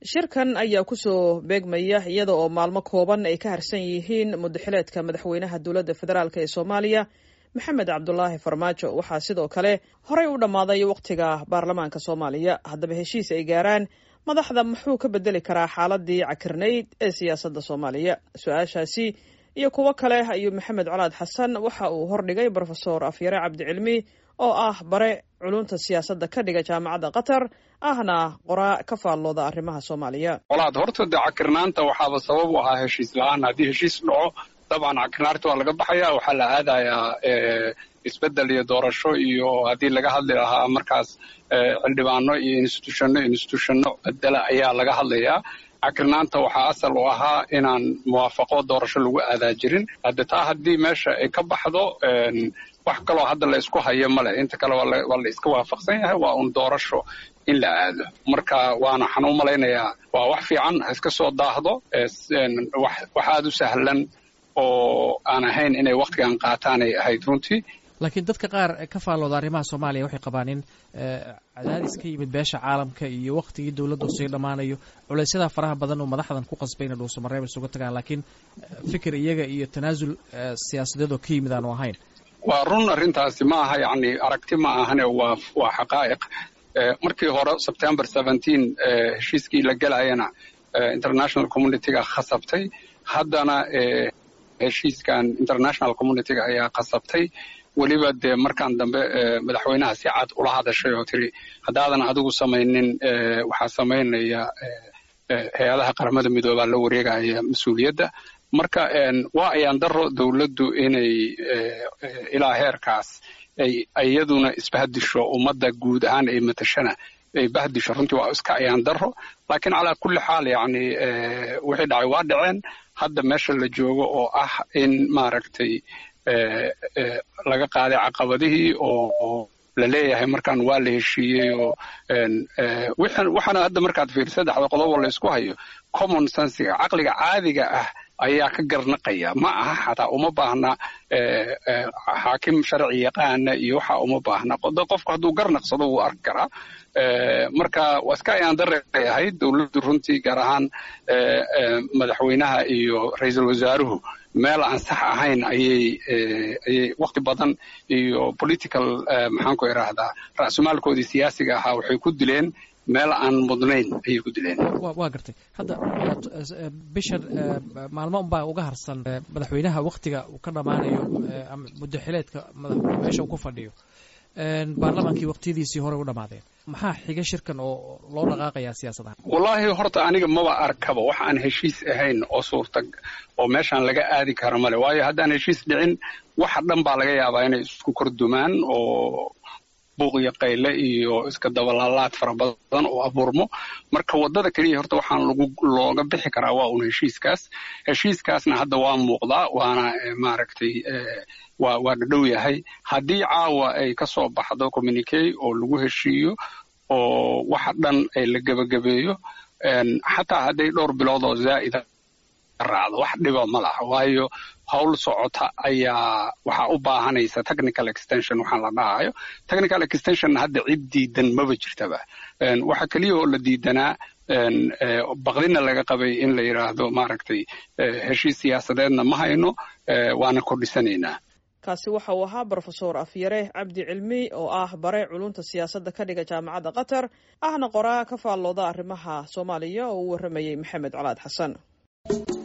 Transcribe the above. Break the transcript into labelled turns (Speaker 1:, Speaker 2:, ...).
Speaker 1: shirkan ayaa kusoo beegmaya iyada oo maalmo kooban ay ka harsan yihiin mudaxileedka madaxweynaha dowladda federaalk ee soomaaliya maxamed cabdulaahi farmaajo waxaa sidoo kale horey u dhammaaday wakhtiga baarlamaanka soomaaliya haddaba heshiis ay gaaraan madaxda muxuu ka bedeli karaa xaaladii cakirnayd ee siyaasadda soomaaliya su-aashaasi iyo kuwo kale ayuu maxamed colaad xasan waxa uu hordhigay brofesor afyare cabdicilmi oo ah bare culunta siyaasadda ka dhiga jaamacadda qatar ahna qoraa ka faallooda arrimaha soomaaliya
Speaker 2: colaad horta dee cakirnaanta waxaaba sabab u ahaa heshiis la-aan haddii heshiis dhaco dabcan cakirnaarta waa laga baxaya waxaa la aadayaa isbeddel iyo doorasho iyo haddii laga hadli lahaa markaas xildhibaano iyo institutionno institutionno bedela ayaa laga hadlayaa cakirnaanta waxaa asal u ahaa inaan muwaafaqo doorasho lagu aadaa jirin hadde taa haddii meesha ay ka baxdo wax kaloo hadda la isku hayo male inta kale waa la iska waafaqsan yahay waa un doorasho in la aado marka waana waxaan u malaynayaa waa wax fiican ha iska soo daahdo wax aada u sahlan oo aan ahayn inay wakhtigan qaataanay ahayd runtii
Speaker 3: laakiin dadka qaar ka faallooda arrimaha soomaaliya waxay qabaan in cadaadis ka yimid beesha caalamka iyo wakhtigii dowladdu sii dhammaanayo culaysyada faraha badan oo madaxdan ku qasbay inay dhuusamareeb isuga tagaan laakiin fikir iyaga iyo tanaasul siyaasadeed oo ka yimid aanu ahayn
Speaker 2: waa run arrintaasi ma aha yacni aragti ma ahane waa waa xaqaa'iq markii hore sebtember seventeen heshiiskii la gelayana international communityga khasabtay haddana heshiiskan international communityga ayaa khasabtay weliba dee markaan dambe madaxweynaha si cad ula hadashay oo tiri haddaadan adigu samaynin waxaa samaynaya hay-adaha qaramada midoobaa la wareegaya mas-uuliyadda marka waa ayaan daro dowladdu inay ilaa heerkaas ay iyaduna isbahdisho ummadda guud ahaan ay matashana ay bahdisho runtii waa iska ayaan daro laakiin calaa kulli xaal yacni wixii dhacay waa dhaceen hadda meesha la joogo oo ah in maaragtay laga qaaday caqabadihii oo la leeyahay markaan waa la heshiiyey oo waxaana hadda markaad fiir saddexda qodobo la isku hayo common sensiga caqliga caadiga ah ayaa ka garnaqaya ma aha xataa uma baahna xaakim sharci yaqaana iyo waxa uma baahna qofku hadduu garnaqsado wuu arki karaa marka waa iska ayaan daray ahayd dowladdu runtii gaar ahaan madaxweynaha iyo ra-iisul wasaaruhu meel aan sax ahayn ayay ayay wakti badan iyo political maxaan ku idhaahdaa ra'sumaalkoodii siyaasiga ahaa waxay ku dileen meel aan mudnayn ayay ku dileen
Speaker 3: waa gartay hadda bishan maalmo unbaa uga harsan madaxweynaha waktiga uu ka dhammaanayo mudaxileedka meesha uu ku fadhiyo baarlamaankii waktiyadiisii hore u dhammaadeen maxaa xiga shirkan oo loo dhaqaaqayaa siyaasadaha
Speaker 2: wallaahi horta aniga maba arkaba wax aan heshiis ahayn oo suurta oo meeshaan laga aadi karo male waayo haddaan heshiis dhicin waxa dhan baa laga yaabaa inay isku kordumaan oo buuq iyo qayle iyo iska dabalaalaad fara badan oo abuurmo marka waddada keliya horta waxaan lagu looga bixi karaa waa un heshiiskaas heshiiskaasna hadda waa muuqdaa waana maaragtay waa waa dhadhow yahay haddii caawa ay ka soo baxdo communicay oo lagu heshiiyo oo waxa dhan ay la gebagabeeyo xataa hadday dhowr bilood oo zaa'ida raacdo wax dhiba ma laha waayo howl socota ayaa waxaa u baahanaysa technical extension waxaan la dhahayo technical extention hadda cid diidan maba jirtaba waxa keliya oo la diidanaa baqdina laga qabay in la yidhaahdo maaragtay heshiis siyaasadeedna ma hayno waana kordhisanaynaa
Speaker 1: kaasi waxa uu ahaa brofesor afyare cabdi cilmi oo ah bare culunta siyaasadda ka dhiga jaamacadda qatar ahna qoraa ka faallooda arrimaha soomaaliya oo u warramayey maxamed colaad xasan